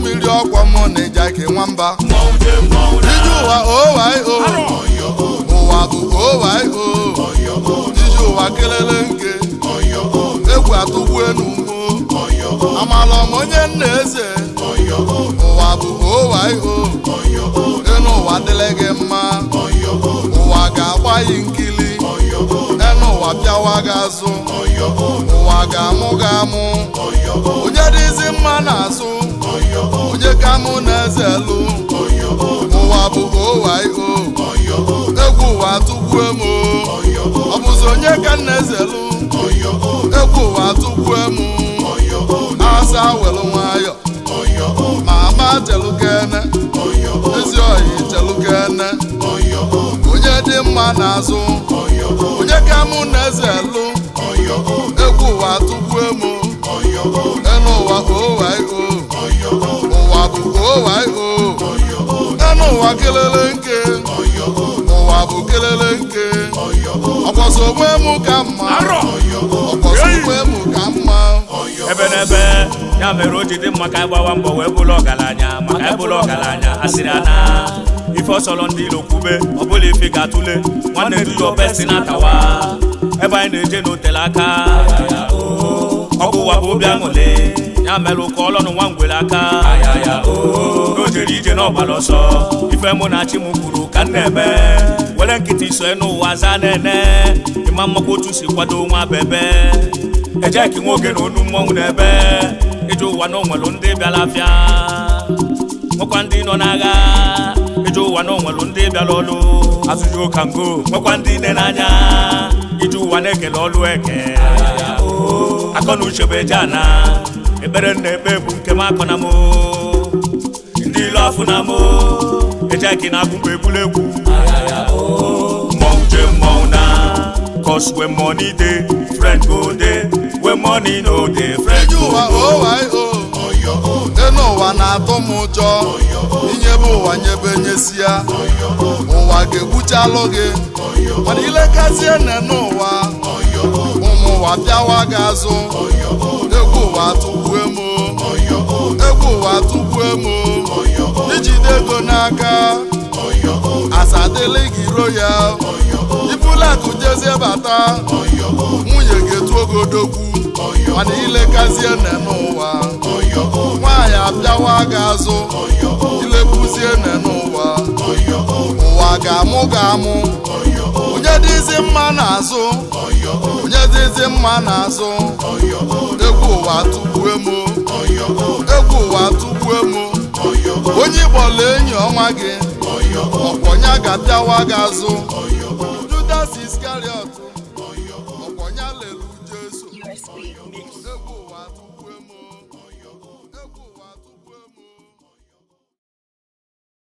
mmiri ọkwa mụ na ịjake nwamba mmọnwụ je mmọnwụ na ije ụwa owaio ụwa bụ owaio ije ụwa kelele nke egwu atụgbuenu mmo amala m onye nna eze ụwa bụ owaio enu ụwa dịrị gị mma ụwa ga-agba yi nkili enu ụwa pịawa gị azụ ụwa ga-amụ gị amụ onye dịzi mma n'azụ onye ka mụ na eze lụ ụwa bụ owaio egwu ụwa tụgbue m ọ bụzi onye ka nna eze lụ egwu ụwa tụgbue m asa welu nwayọ ma ama telukene ezi oyi telukene onye dị mma n'azụ onye ka mụ na eze lụ egwu ụwa tụgbue m enu ụwa owaio ụwa bụ owaio enu ụwa kelele nke ụwa bụ kelele nke ọkpọsọ onwe m ka mma arọ ọkpọsọ onwe m ka mma ebe n'ebe ya mere o ji dị mma ka anyị gbawa mbọ wee bụrụ ọgaranya maka anyị bụrụ ọgaranya asịrị ana ife ọsọrọ ndị ilo kwube ọ bụla ife ga-atụle nwanne du ya obesti na-atawa ebe anyị na-eje n'otele aka ọkụ ụwa bụ obi aṅụle ya mere ụka ọlọnụ nwa ngwere aka o jere ije n'ọgbara ọsọ ife mụ na chi m kwuru ka m na-eme were nkịtị so n'ụwa zaa na-ene ịma mmakwa otu si kwado nwa bebe ejeki nwoke na onu mmọnwụ na-ebe ije ụwa na onwelu ndị bịara afịa nwekwa ndị nọ n'agha ije ụwa na onwelu ndị bịara ọlụ azụji ụka ngo nwekwa ndị nne n'anya ije ụwa na-ekele ọlụ eke akọ na uche bụ eje ana ekpere nna ekpe bụ nke m akọ na m ndị ilu afụ na m ejeki na-agụ mgbe egbula egwu mmọnwụ je mmọnwụ na cause when money dey friend go dey when money no dey friend ije go ụwa go. owaio enu ụwa na-atụ m ụjọ inyebe ụwa nyebe nyesia ụwa ga-egbuchalụ gị mana ilekazie nne n'ụwa ụmụ ụwa bịawa gị azụ egwu ụwa tụgbue m egwu ụwa tụgbue m ijide ego n'aka asadịlị gị ro ya ibulakụ jezie bata nwunye ga-etu ogodogwu mana ilekazie nne n'ụwa nwaanyị abịawa gị azụ ilekwuzie nne n'ụwa ụwa ga-amụ ga-amụ onye dịzi mma n'azụ onye dịzi mma n'azụ egwu ụwa tụgbue m egwu ụwa tụgbue m onye ịgbọla enyi ọnwa gị ọkwọnya ga-abịawa gị azụ Judas Iskariot ọkwọnya lelu Jesu USB. egwu ụwa tụgbue m